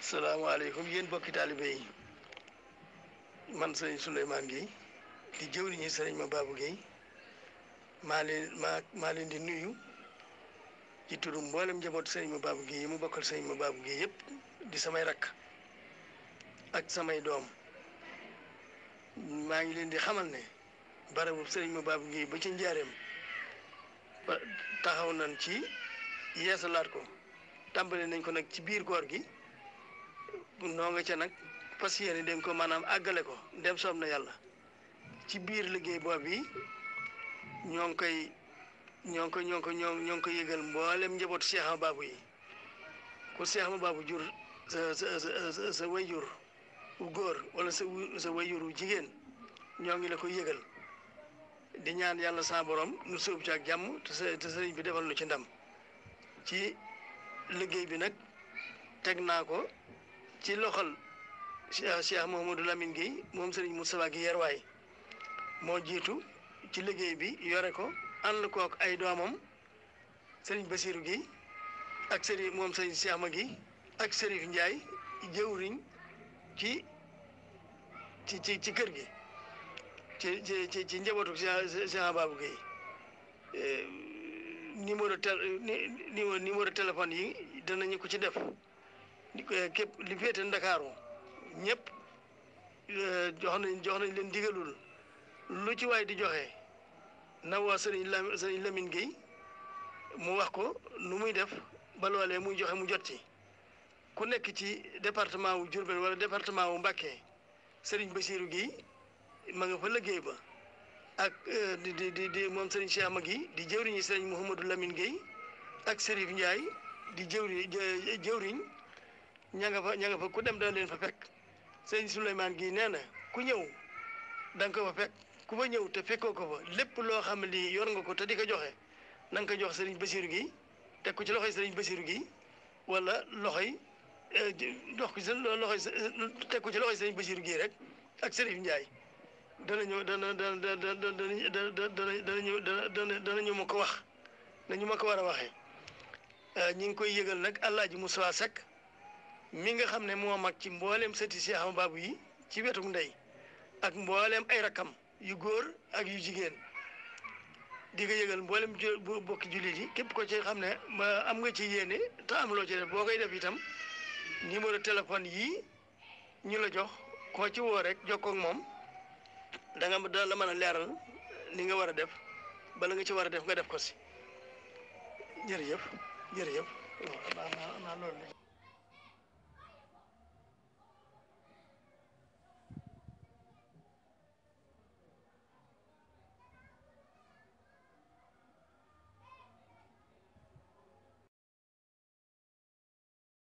salaamaaleykum yéen bokki taalibe yi man sëriñ Souleymane Guèye di jëwriñu sëriñ ma Babou Guèye maa leen maa maa leen di nuyu ci turu mboolem njaboot sëriñ ma Babou Guèye yi mu bokkal sëriñ ma Babou Guèye yëpp di samay rakk ak samay doom maa ngi leen di xamal ne barabu sëriñ ma Babou Guèye ba ci njaareem ba taxaw nañ ci yeesalaat ko tàmbali nañ ko nag ci biir koor gi noo nga ca nag fas yéene dañ ko maanaam àggale ko dem soob na yàlla ci biir liggéey boobu yi ñoo ngi koy ñoo ngi ko ñoo ngi ko ñoo ñoo ngi ko yëgal mboolem njabootu Cheikh Ahmadou Babou yi ku Cheikh Ahmadou Babou jur sa sa sa sa wayjur wu góor wala sa sa wayjur wu jigéen ñoo ngi la koy yëgal di ñaan yàlla sa borom nu sóob ci ak jàmm te sa te sëriñ bi defal nu ci ndam ci liggéey bi nag teg naa ko ci loxol Cheikh Cheikh Mouhamadou Lamine Guèye moom sëriñ Moustapha Guèye Yerwaay moo jiitu ci liggéey bi yore ko ànd kook ay doomam sëriñ Basirou Guèye ak sëriñ moom sëriñ Cheikh Ma Guèye ak Sërif Ndiaye jëwriñ ci ci ci ci kër gi ci ci ci ci njabootu Cheikh Cheikh Babou Guèye numéro tel numéro numéro téléphone yi danañu ko ci def képp li féete Ndakaaru ñëpp jox nañ jox nañ leen digalul lu ci waay di joxe na woo sëriñ Lam sëriñ Lamine Guèye mu wax ko nu muy def ba loolee muy joxe mu jot ci ku nekk ci département wu Diourbel wala département wu Mbacké sëriñ Bassirou Guèye ma nga fa liggéey ba ak di di di di moom sëriñ Cheikh Magui di jëwriñi sëriñ Mouhamadou Lamine Guèye ak Sërif Ndiaye di jëwri jëwriñ ña nga fa ña nga fa ku dem da leen fa fekk sëriñ Souleymane Guèye nee na ku ñëw da nga ko fa fekk ku fa ñëw te fekkoo ko fa lépp loo xam ne lii yor nga ko te di ko joxe na nga ko jox sëriñ Bassirou Guèye teg ko ci loxoy sëriñ Bassirou Guèye wala loxoy dox ko ci loxoy teg ko ci loxoy sëriñ Bassirou Guèye rek ak Sërif Ndiaye danañu dana dana dana dana danañu dana danañu ma ko wax nañu ma ko war a waxee ñi ngi koy yëgal nag Alaaji Moussa Seck mi nga xam ne moo mag ci mbooleem sëti Cheikh Ahmadou Babou yi ci wetu ndey ak mbooleem ay rakam yu góor ak yu jigéen di ko yëgal mboolem bu bokki jullit yi képp ko ci xam ne ba am nga ci yéene te am loo ci def boo koy def itam numéro téléphone yii ñu la jox koo ci woo rek jokkoo ak moom da nga da la mën a leeral li nga war a def bala nga ci war a def nga def ko si jërëjëf jërëjëf waaw naa naa loolu